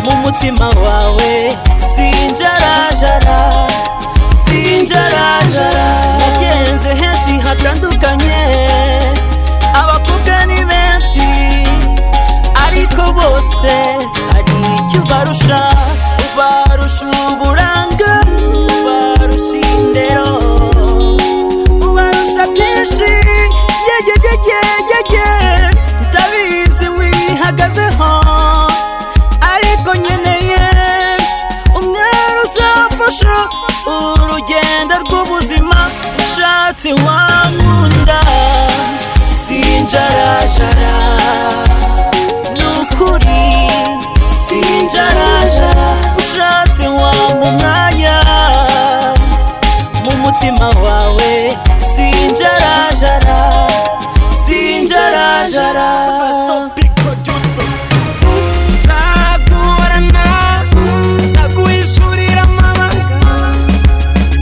umutima wawe sinjarajara sinjarajara nagenze henshi hatandukanye abakobwa ni benshi ariko bose hari icyo ubarusha ubarusha uburanga ubarusha indero ubarusha byinshi yegegegegege ndabizi wihagazeho ariko nkeneye umwari uzafasha urugendo rw'ubuzima ushatse wankunda sinjarajara ni ukuri sinjarajara ushatse wampa umwanya mu mutima wawe sinjarajara sinjarajara nzaguhorana nzaguhishurira amabanga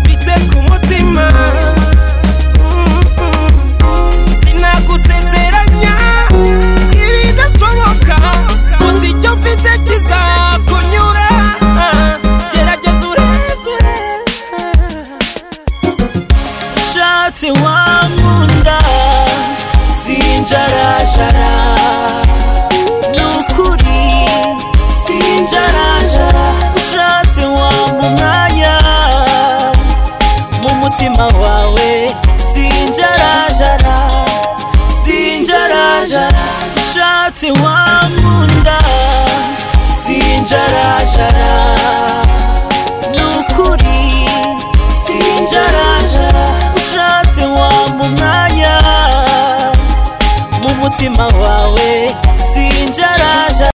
mbitse ku mutima sinagusezeranya ibidashoboka gusa icyo mfite kizakunyura gerageza urebere ushatse wankunda sinjarajara ni ukuri sinjarajara ushatse wampa umwanya mu mutima wawe sinjarajara sinjarajara ushatse wankunda sinjarajara ni ukuri sinjarajara ushatse wampa umwanya mu mutima wawe sinjarajara